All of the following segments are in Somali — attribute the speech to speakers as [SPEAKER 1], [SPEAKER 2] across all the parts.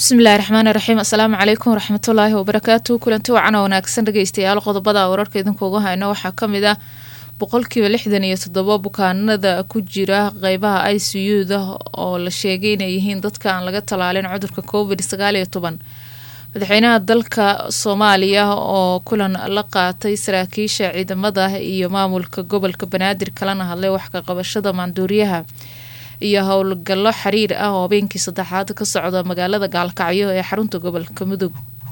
[SPEAKER 1] bismillahi raxmaani raxiim assalaamu calaykum waraxmatullaahi wabarakaatu kulanti wacan oo wanaagsan dhegeystayaal qodobada wararka idinkuuga hayno waxaa kamid ah boqolkiiba lixdan iyo toddobo bukaanada ku jira qeybaha i c u da oo la sheegay inay yihiin dadka aan laga talaalin cudurka covid sagaal iyo toban madaxweynaha dalka soomaaliya oo kulan la qaatay saraakiisha ciidamada iyo maamulka gobolka banaadir kalana hadlay wax ka qabashada maanduuriyaha iyo howlgallo xiriir ah oo habeenkii saddexaad ka socda magaalada gaalkacyo ee xarunta gobolka mudug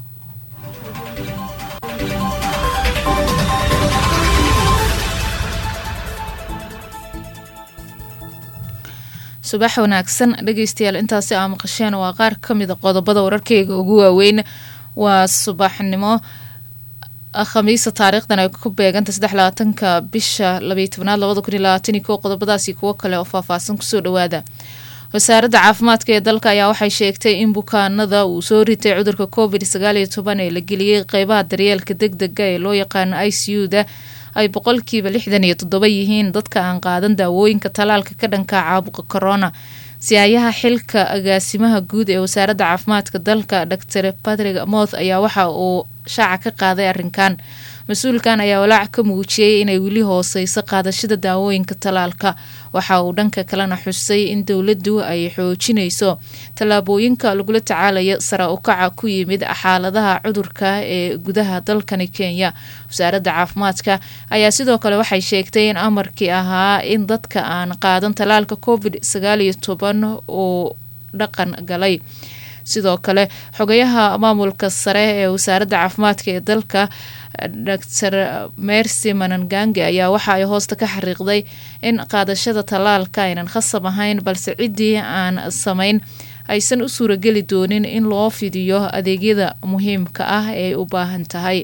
[SPEAKER 1] subax wanaagsan dhegeystayaal intaasi aa maqasheen waa qaar kamida qodobada wararkeyga ugu waaweyn waa subaxnimo khamiisa taariikhdan ay ku beeganta saddex labaatanka bisha labaiy tobnaad labada kun iyo labaatan ko qodobadaasi kuwo kale oo faahfaahsan kusoo dhawaada wasaaradda caafimaadka ee dalka ayaa waxay sheegtay in bukaanada uu soo ritay cudurka covid sagaal iyo toban ee la geliyey qeybaha daryeelka deg dega ee loo yaqaano i c u da ay boqolkiiba lixdan iyo toddoba yihiin dadka aan qaadan daawooyinka talaalka ka dhanka caabuqa corona si-aayaha xilka agaasimaha guud ee wasaaradda caafimaadka dalka dor patrick moth ayaa waxa uu shaaca ka qaaday arrinkan mas-uulkan ayaa walaac ka muujiyey inay weli hooseyso qaadashada daawooyinka talaalka waxa uu dhanka kalena xusay in dowladdu ay xoojinayso tallaabooyinka lagula tacaalayo sara ukaca ku yimid xaaladaha cudurka ee gudaha dalkani kenya wasaaradda caafimaadka ayaa sidoo kale waxay sheegtay in amarkii ahaa in dadka aan qaadan talaalka covid sagaal iyo toban uu dhaqan galay sidoo kale xogayaha maamulka sare ee wasaaradda caafimaadka ee dalka dor mercy manangange ayaa waxa ay hoosta ka xariiqday in qaadashada tallaalka aynan khasab ahayn balse ciddii aan samayn aysan u suurageli doonin in loo fidiyo adeegyada muhiimka ah ee u baahan tahay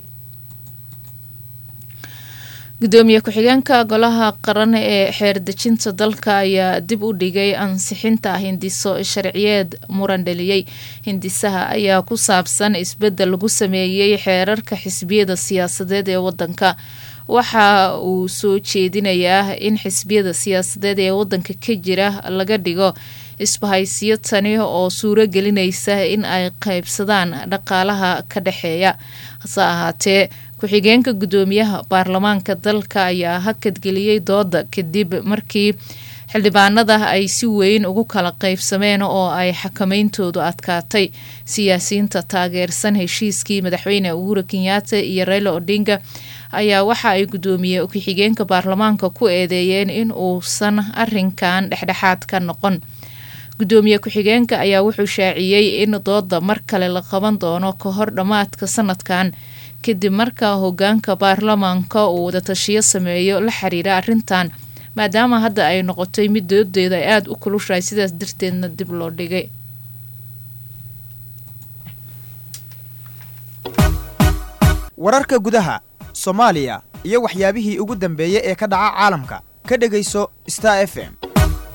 [SPEAKER 1] gudoomiye ku-xigeenka golaha qaran ee xeerdejinta dalka ayaa dib u dhigay ansixinta hindiso sharciyeed muran dhaliyey hindisaha ayaa ku saabsan isbedel lagu sameeyey xeerarka xisbiyada siyaasadeed ee wadanka waxa uu soo jeedinayaa in xisbiyada siyaasadeed ee wadanka ka jira laga dhigo isbahaysiyo tani oo suuro gelinaysa in ay qaybsadaan dhaqaalaha ka dhexeeya hase ahaatee ku-xigeenka gudoomiyaha baarlamaanka dalka ayaa hakadgeliyey dooda kadib markii xildhibaanada ay si weyn ugu kala qaybsameen oo ay xakameyntoodu adkaatay siyaasiyiinta taageersan heshiiskii madaxweyne uhuru kenyaata iyo reyla odinga ayaa waxa ay gudoomiye ku-xigeenka baarlamaanka ku eedeeyeen in uusan arinkan dhexdhexaad ka noqon gudoomiye ku-xigeenka ayaa wuxuu shaaciyey in dooda mar kale la qaban doono ka hor dhammaadka sanadkan kadib markaa hogaanka baarlamaanka uu wadatashiyo sameeyo la xiriira arrintan maadaama hadda ay noqotay mid doodeeda ay aada u kulushahay sidaas darteedna dib loo dhigay
[SPEAKER 2] wararka gudaha soomaaliya iyo waxyaabihii ugu dambeeyey ee ka dhaca caalamka ka dhegayso star f m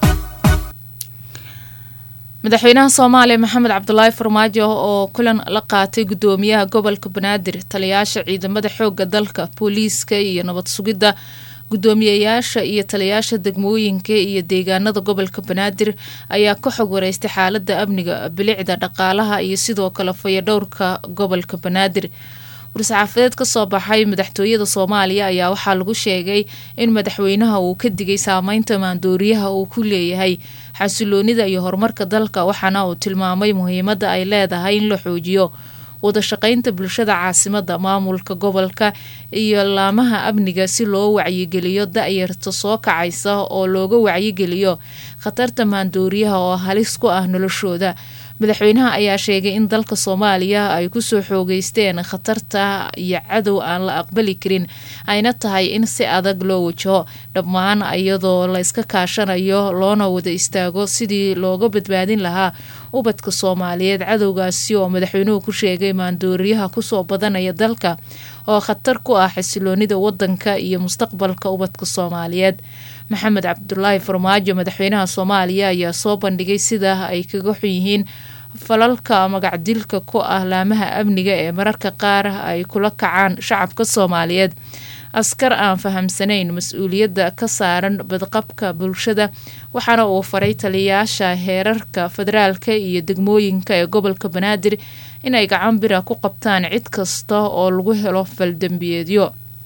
[SPEAKER 1] madaxweynaha soomaaliya maxamed cabdulaahi farmaajo oo kulan la qaatay gudoomiyaha gobolka banaadir taliyayaasha ciidamada xooga dalka booliiska iyo nabad sugidda gudoomiyayaasha iyo taliyayaasha degmooyinka iyo deegaanada gobolka banaadir ayaa ka xog wareystay xaalada amniga bilicda dhaqaalaha iyo sidoo kale fayadhowrka gobolka banaadir war-saxaafadeed kasoo baxay madaxtooyada soomaaliya ayaa waxaa lagu sheegay in madaxweynaha uu ka digay saameynta maandooriyaha uu ku leeyahay xasiloonida iyo horumarka dalka waxaana uu tilmaamay muhiimada ay leedahay in la xoojiyo wadashaqeynta bulshada caasimada maamulka gobolka iyo laamaha amniga si loo wacyigeliyo da-yarta soo kacaysa oo looga wacyigeliyo khatarta maandooriyaha oo halis ku ah noloshooda madaxweynaha ayaa sheegay in dalka soomaaliya ay kusoo xoogeysteen khatarta iyo cadow aan la aqbali karin ayna tahay in si adag loo wajaho dhammaan iyadoo la iska kaashanayo loona wada istaago sidii looga badbaadin lahaa ubadka soomaaliyeed cadowgaasi oo madaxweynuhu ku sheegay maandooriyaha kusoo badanaya dalka oo khatar ku ah xasiloonida wadanka iyo mustaqbalka ubadka soomaaliyeed maxamed cabdulaahi farmaajo madaxweynaha soomaaliya ayaa soo bandhigay sida ay kaga xun yihiin falalka magacdilka ku ah laamaha amniga ee mararka qaar ay kula kacaan shacabka soomaaliyeed askar aan fahamsanayn mas-uuliyadda ka saaran badqabka bulshada waxaana uu faray taliyayaasha heerarka federaalka iyo degmooyinka ee gobolka banaadir inay gacan bira ku qabtaan cid kasta oo lagu helo faldembiyeedyo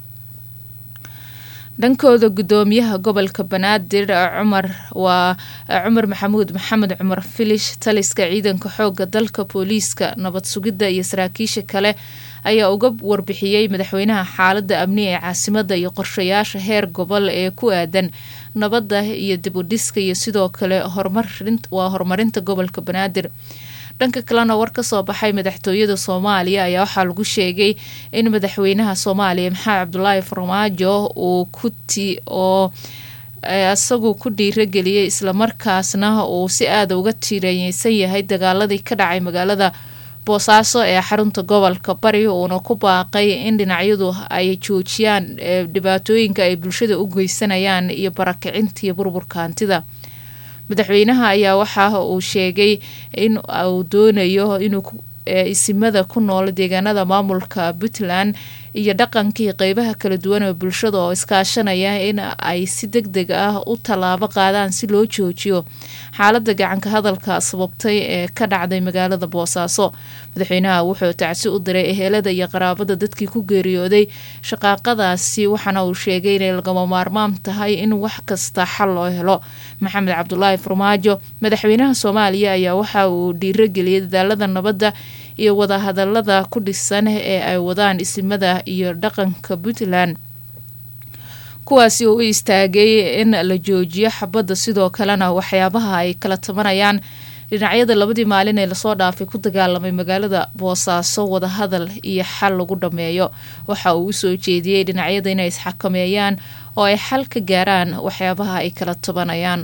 [SPEAKER 1] dhankooda gudoomiyaha gobolka banaadir cumar waa cumar maxamuud maxamed cumar filish taliska ciidanka xooga dalka booliiska nabad sugidda iyo saraakiisha kale ayaa uga warbixiyey madaxweynaha xaalada amni ee caasimada iyo qorshayaasha heer gobol ee ku aadan nabadda iyo dib u dhiska iyo sidoo kale waa horumarinta gobolka banaadir dhanka kalena war kasoo baxay madaxtooyada soomaaliya ayaa waxaa lagu sheegay in madaxweynaha soomaaliya maxamed cabdulaahi farmaajo uu kuti oo isagu ku dhiirageliyay islamarkaasna uu si aada uga tiireyeysan yahay dagaaladii ka dhacay magaalada boosaaso ee xarunta gobolka bari uuna ku baaqay in dhinacyadu ay joojiyaan dhibaatooyinka ay bulshada u geysanayaan iyo barakicinta iyo burburka hantida madaxweynaha ayaa waxa uu sheegay in uu doonayo inuu isimada ku nool deegaanada maamulka puntland iyo dhaqankii qeybaha kala duwan ee bulshada oo iskaashanaya in ay si deg deg ah u tallaabo qaadaan si loo joojiyo xaalada gacanka hadalka sababtay ee ka dhacday magaalada boosaaso madaxweynaha wuxuu tacsi u diray ehelada iyo qaraabada dadkii ku geeriyooday shaqaaqadaasi waxaana uu sheegay inay lagama maarmaan tahay in wax kasta xal loo helo maxamed cabdulaahi farmaajo madaxweynaha soomaaliya ayaa waxa uu dhiirageliyay dadaalada nabadda iyo wadahadalada ku dhisan ee ay wadaan isimada iyo dhaqanka puntland kuwaasi oo u istaagay in la joojiyo xabadda sidoo kalena waxyaabaha ay kala tabanayaan dhinacyada labadii maalin ee lasoo dhaafay ku dagaalamay magaalada boosaaso wadahadal iyo xal lagu dhameeyo waxa uu usoo jeediyey dhinacyada inay isxakameeyaan oo ay xal ka gaaraan waxyaabaha ay kala tabanayaan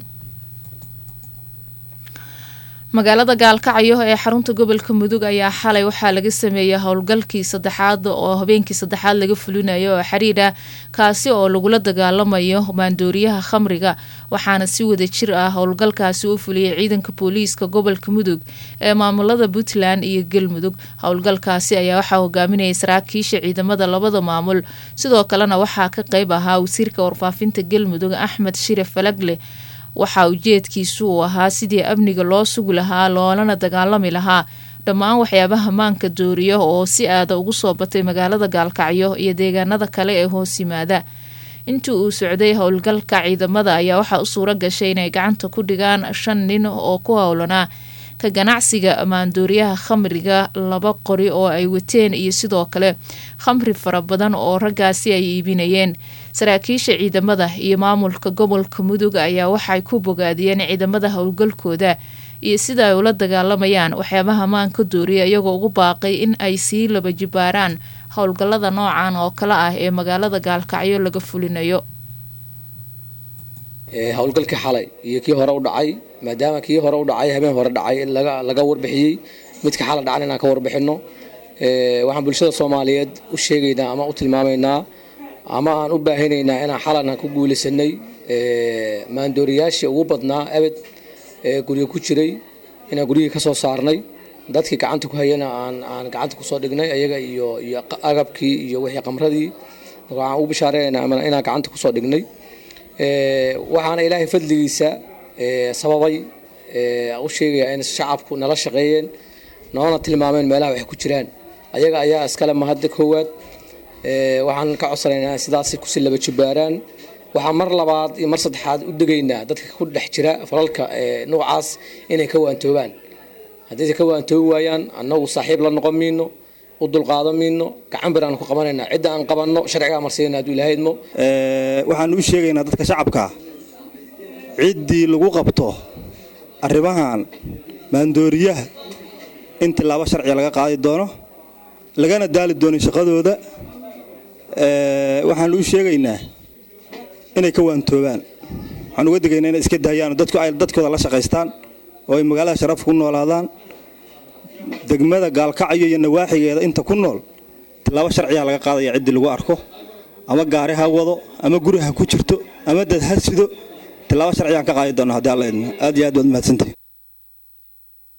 [SPEAKER 1] magaalada gaalkacyo ee xarunta gobolka mudug ayaa xalay waxaa laga sameeyay howlgalkii saddexaad oo habeenkii saddexaad laga fulinayo oo xiriir ah kaasi oo lagula dagaalamayo maandooriyaha khamriga waxaana si wada jir ah howlgalkaasi u fuliyay ciidanka booliiska gobolka mudug ee maamulada puntland iyo galmudug howlgalkaasi ayaa waxaa hogaaminayay saraakiisha ciidamada labada maamul sidoo kalena waxaa ka qeyb ahaa wasiirka warfaafinta galmudug axmed shire falagle waxaa ujeedkiisu uu ahaa sidii amniga loo sugi lahaa loolana dagaalami lahaa dhammaan waxyaabaha maanka dooriya oo si aada ugu soo batay magaalada gaalkacyo iyo deegaanada kale ee hoos yimaada intii uu socday howlgalka ciidamada ayaa waxaa u suuro gashay inay gacanta ku dhigaan shan nin oo ku howlanaa ka ganacsiga maandooriyaha khamriga laba qori oo ay wateen iyo sidoo kale khamri fara badan oo raggaasi ay iibinayeen saraakiisha ciidamada iyo maamulka gobolka mudug ayaa waxay ku bogaadiyeen ciidamada howlgalkooda iyo sida ay ula dagaalamayaan waxyaabaha maanka dooriya iyagoo ugu baaqay in ay sii laba jibaaraan howlgallada noocan oo kale ah ee magaalada gaalkacyo laga fulinayo
[SPEAKER 3] howlgalkii xalay iyo kii hore u dhacay maadaama kii hore u dhacay habeen hore dhacay laga warbixiyey midka xala dhacan inaan ka warbixino waxaan bulshada soomaaliyeed u sheegaynaa ama u tilmaamaynaa ama aan u baahinaynaa inaan xalana ku guulaysanay maandooriyaashii ugu badnaa abed ee guryo ku jiray inaan guryihii ka soo saarnay dadkii gacanta ku hayana aan gacanta kusoo dhignay ayaga iyo iyo agabkii iyo wixii qamradii waxaan ugu bishaareynaa inaan gacanta kusoo dhignay waxaana ilaahay fadligiisa sababay u sheegayaa in shacabku nala shaqeeyeen noona tilmaameen meelaha waxay ku jiraan ayaga ayaa iskale mahadda koowaad waxaan ka codsanaynaa sidaas kusi laba jibaaraan waxaan mar labaad iyo mar saddexaad u degaynaa dadka ku dhex jira falalka noocaas inay ka waantoobaan haddayse ka waantoobi waayaan annagu saaxiib la noqon miino u dulqaadan miino gacan bir aan ku qabanaynaa cidda aan qabanno sharcigaa marsiina hadduu ilahaydmo
[SPEAKER 4] waxaan u sheegaynaa dadka shacabka ciddii lagu qabto arrimahan maandooriyaha in tilaabo sharciga laga qaadi doono lagana daali doono shaqadooda waxaan u sheegaynaa inay ka waantoobaan waxaan uga digaynaa inay iska daayaan dadku ay dadkooda la shaqaystaan oo ay magaalada sharaf ku noolaadaan degmada gaalkacyo iyo nawaaxigeeda inta ku nool tilaabo sharciyaa laga qaadaya ciddii lagu arko ama gaari ha wado ama guri ha ku jirto ama dad ha sido tilaabo sharcigaan ka qaadi doona haddii alla idmo aad iyo aad baad mahadsantahay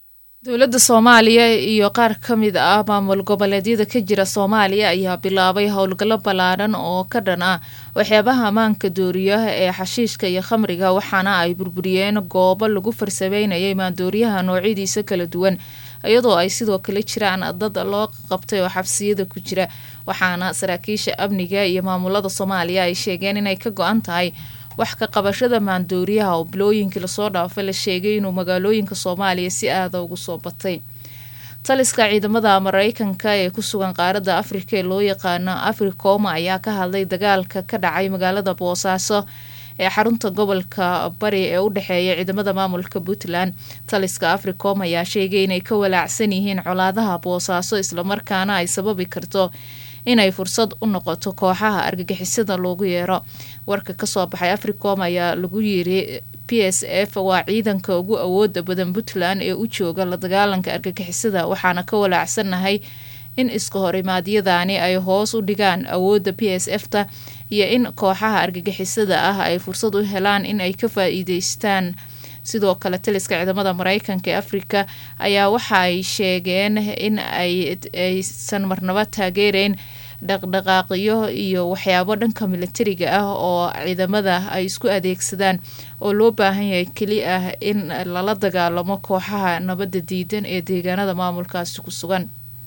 [SPEAKER 1] dowladda soomaaliya iyo qaar ka mid ah maamul goboleedyada ka jira soomaaliya ayaa bilaabay howlgallo ballaadhan oo ka dhan ah waxyaabaha ammaanka dooriyaha ee xashiishka iyo khamriga waxaana ay burburiyeen goobo lagu farsameynayay maandooriyaha noocyadiisa kala duwan iyadoo ay sidoo kale jiraan dad loo qabtay oo xabsiyada ku jira waxaana saraakiisha amniga iyo maamulada soomaaliya ay sheegeen inay ka go-an tahay wax ka qabashada maandooriyaha oo bilooyinkii lasoo dhaafay la sheegay inuu magaalooyinka soomaaliya si aada ugu soo batay taliska ciidamada mareykanka ee ku sugan qaaradda afrika ee loo yaqaano africoma ayaa ka hadlay dagaalka ka dhacay magaalada boosaaso ee xarunta gobolka bari ee u dhexeeya ciidamada maamulka puntland taliska africom ayaa sheegay inay ka walaacsan yihiin colaadaha boosaaso islamarkaana ay sababi karto inay fursad u noqoto kooxaha argagixisada loogu yeero warka kasoo baxay africom ayaa lagu yiri p s f waa ciidanka ugu awooda badan puntland ee u jooga la dagaalanka argagixisada waxaana ka walaacsanahay in iska horimaadyadani ay hoos u dhigaan awoodda p s f ta iyo in kooxaha argagixisada ah ay fursad u helaan in ay ka faa-iideystaan sidoo kale taliska ciidamada mareykanka ee afrika ayaa waxa ay sheegeen in aysan marnaba taageereyn dhaqdhaqaaqyo iyo waxyaabo dhanka militariga ah oo ciidamada ay isku adeegsadaan oo loo baahan yahay keli ah in lala dagaalamo kooxaha nabadda diidan ee deegaanada maamulkaasi ku sugan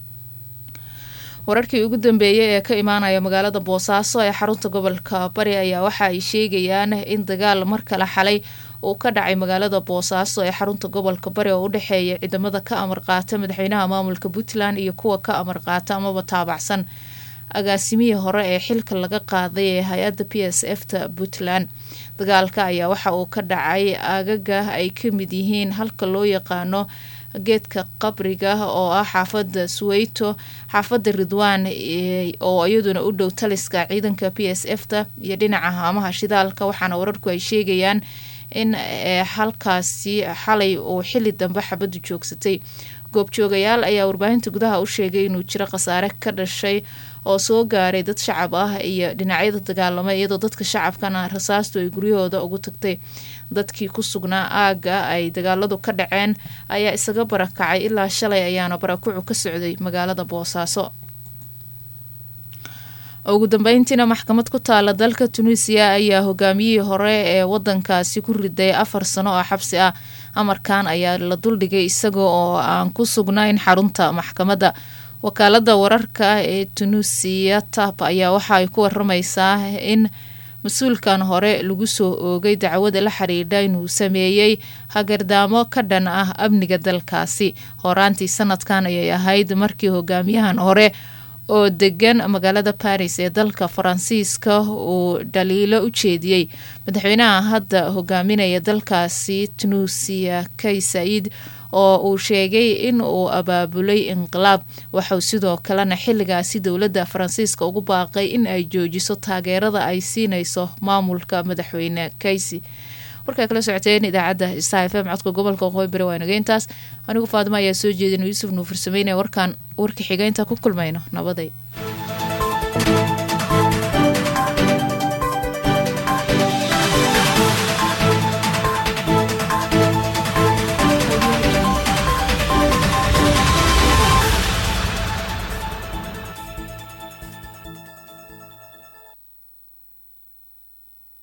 [SPEAKER 1] wararkii ugu dambeeyay ee ka imaanaya magaalada boosaaso ee xarunta gobolka bari ayaa waxa ay sheegayaan in dagaal mar kale xalay uu ka dhacay magaalada boosaaso ee xarunta gobolka bari oo u dhexeeya ciidamada ka amar qaata madaxweynaha maamulka puntland iyo kuwa ka amar qaata amaba taabacsan agaasimihii hore ee xilka laga qaaday ee hay-adda p s f ta puntland dagaalka ayaa waxa uu ka dhacay agaga ay ka mid yihiin halka loo yaqaano geedka qabriga oo ah xaafada suweyto xaafada ridwaan oo iyaduna u dhow taliska ciidanka p s f ta iyo dhinaca haamaha shidaalka waxaana wararku ay sheegayaan in halkaasi xalay uu xili dambe xabadu joogsatay goobjoogayaal ayaa warbaahinta gudaha u sheegay inuu jiro khasaare ka dhashay oo soo gaaray dad shacab ah iyo dhinacyada dagaalamay iyadoo dadka shacabkana rasaastu ay guryahooda ugu tagtay dadkii ku sugnaa aagga ay dagaaladu ka dhaceen ayaa isaga barakacay ilaa shalay ayaana barakucu ka socday magaalada boosaaso ugu dambeyntiina maxkamad ku taala dalka tunisiya ayaa hogaamiyihii hore ee wadankaasi ku riday afar sano oo xabsi ah amarkan ayaa la duldhigay isaga oo aan ku sugnayn xarunta maxkamadda wakaalada wararka ee tunisiya tab ayaa waxa ay ku waramaysaa in mas-uulkan hore lagu soo oogay dacwada la xiriidha inuu sameeyey hagardaamo ka dhan ah amniga dalkaasi horaantii sanadkan ayay ahayd markii hogaamiyahan hore oo degan magaalada baris ee dalka faransiiska uu dhaliilo u jeediyey madaxweynaha hadda hogaaminaya dalkaasi tunuusiya kay said oo uu sheegay in uu abaabulay inqilaab waxauu sidoo kalena xilligaasi dowladda faransiiska ugu baaqay in ay joojiso taageerada ay siinayso maamulka madaxweyne kaysi warkaa kala socoteen idaacadda sta f m codka gobolka waqooyi bari waa nageyntaas anigu faadimo ayaa soo jeedin yuusuf nuufur sameynaya warkaan warka xigeynta ku kulmayno nabaday